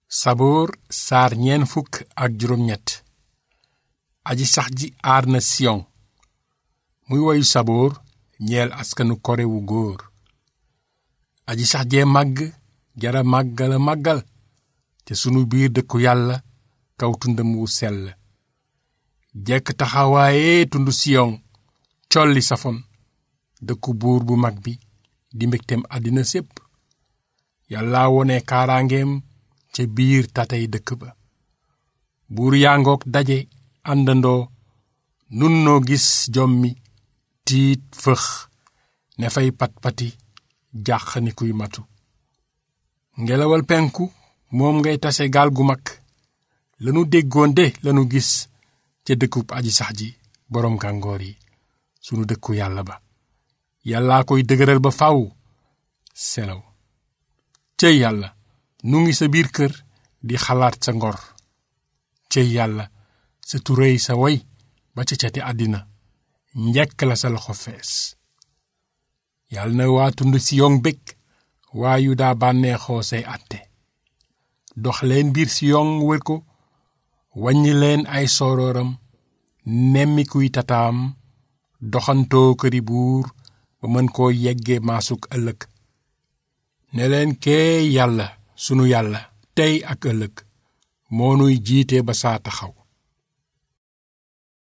saboor saar ñeen fukk ak juróom ñett aji sax ji aar na siyon muy woyu saboor ñeel askanu kore wu góor aji sax jee màgg jara màggala màggal te sunu biir dëkku yàlla kaw tundam wu sell jekk taxawaaye tund siyon colli safon dëkku buur bu mag bi di mbégteem àddina sépp yàlla wone kaaraangeem ca biir tatay dëkk ba buur yaangook daje àndandoo nun noo gis jommi tiit fëx ne fay pat-pati jàq ni kuy matu ngelawal penku moom ngay tase gaal gu mag lanu déggoon de lanu gis ca dëkkub aji sax ji boroom gàngoor yi sunu dëkku yàlla ba yàllaa koy dëgëral ba faw selaw cëy yàlla nu ngi sa biir kër di xalaat sa ngor cëy yàlla sa turéy sa woy ba ca cati àddina njekk la sa loxo fees yàlla na waa tund siyon bég waa yu daa bànneexoo say àtte dox leen biir siyon wër ko wàññi leen ay soorooram nemmikuy tataam doxantoo këri buur ba mën koo yegge maasuk ëllëg ne leen kee yàlla sunu yàlla tey ak ëllëg moo nuy jiite ba saa taxaw